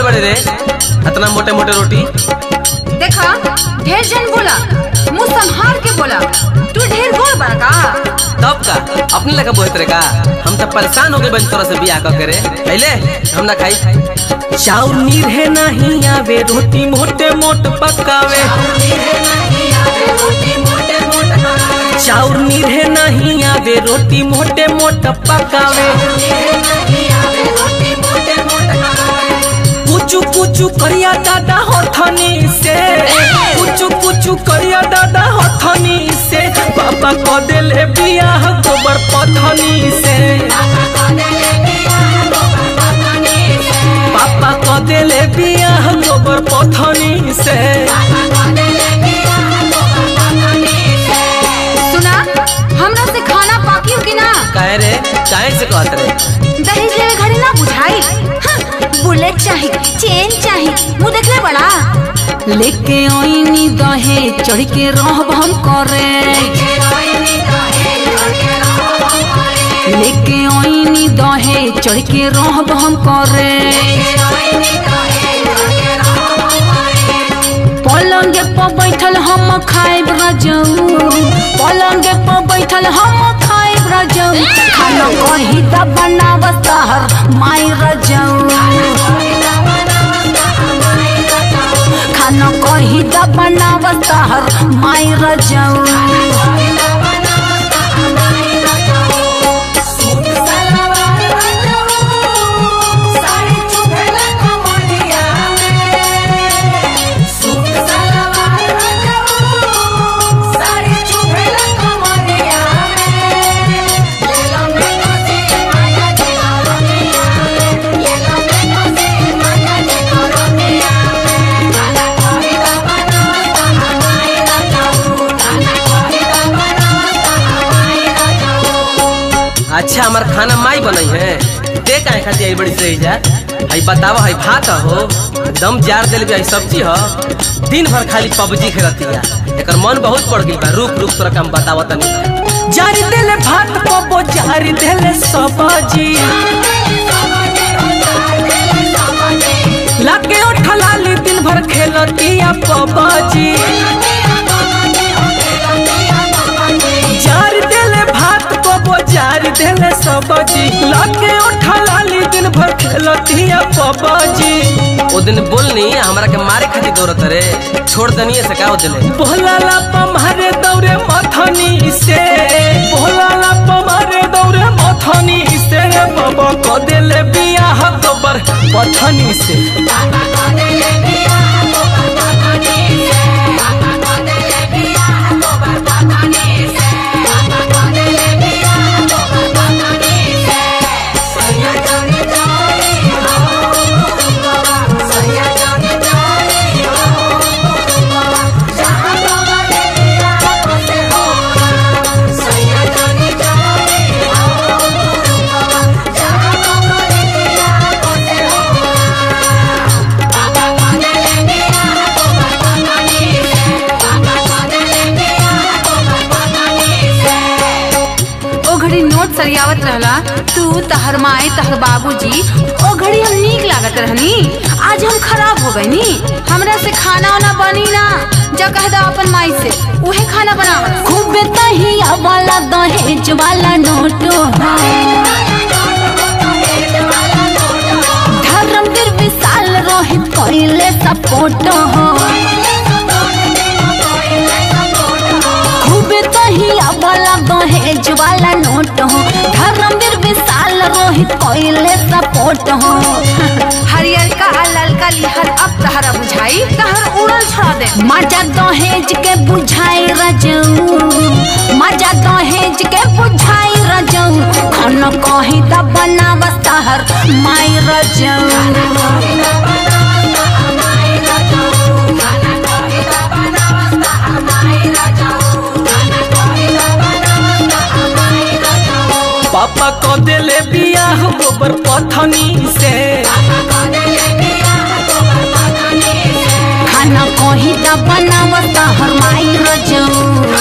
बड़े रे इतना मोटे मोटे रोटी देखा ढेर जन बोला मुंह संभाल के बोला तू ढेर गोल बड़ा का तब का अपने लगा बोलत रे का हम तो परेशान हो गए बन तोरा से बियाह कर करे पहले हम ना खाई चाउर नीरहे नहीं आवे रोटी मोटे मोट पकावे चाउर नीरहे नहीं आवे रोटी मोटे मोट पकावे कुचू कुचू करिया दादा हथनी से कुचू कुचू करिया दादा हथनी से पापा को देले बियाह गोबर पथनी से पापा को देले बियाह गोबर पथनी से सुना हमरा से खाना पाकी कि ना काहे रे काहे से कहत रे दहेज लेवे घड़ी ना बुझाई हाँ, बुलेट चाही चेन चाही मुंह देखले बड़ा लेके ओइनी दहे चढ़ के रहब हम करे लेके ओइनी दहे चढ़ के रहब हम करे पलंग पर बैठल हम खाइब रजऊ पलंग पर बैठल हम खाइब रजऊ खाना कही त बनाव सहर माई रजऊ खाना कही त बनाव सहर माई रजऊ अच्छा हमार खाना माई बनई है दे काहे खाती आई बड़ी सही जा हई बतावा हई भात हो दम जार देले भी हई सब्जी हो दिन भर खाली पबजी खेलतिया एकर मन बहुत पड़ गई बा रुक रुक तोरा काम बतावा तनी जारी देले भात पबो जारी देले सब्जी लागे उठलाली दिन भर खेलतिया पबजी जार देले भात पबो जार देले सब्जी लागे उठलाली दिन भर खेलतिया पबजी ओ दिन बोलनी हमरा के मारे खातिर दौड़त रे छोड़ दनिए से का दिले बोलाला पमारे दौरे मथनी से बोलाला पमारे दौरे मथनी से रे बाबा को देले बियाह गोबर पथनी से ओ घड़ी नोट सरियावत रहला तू तहर माई तहर बाबूजी ओ घड़ी हम नीक लागत रहनी आज हम खराब हो गई नी हमरा से खाना वाना बनी ना जा कह दा अपन माई से उहे खाना बनावा खूब तहिया वाला दहेज वाला नोटो धर्मवीर विशाल रोहित कोइले सपोर्ट हो खूब तहिया वाला दहेज वाला नोट हो धर्मवीर विशाल रोहित कोइले सपोर्ट हो हरियर का आ ललका लिहर अब तहरा बुझाई तहर उड़ल छोड़ा दे मजा दहेज के बुझाई रजऊ मजा दहेज के बुझाई रजऊ खाना कही त बनाव तहर माई रजऊ पापा को देले बियाह गोबर पथनी से खाना कही त बनाव तहर माई रजऊ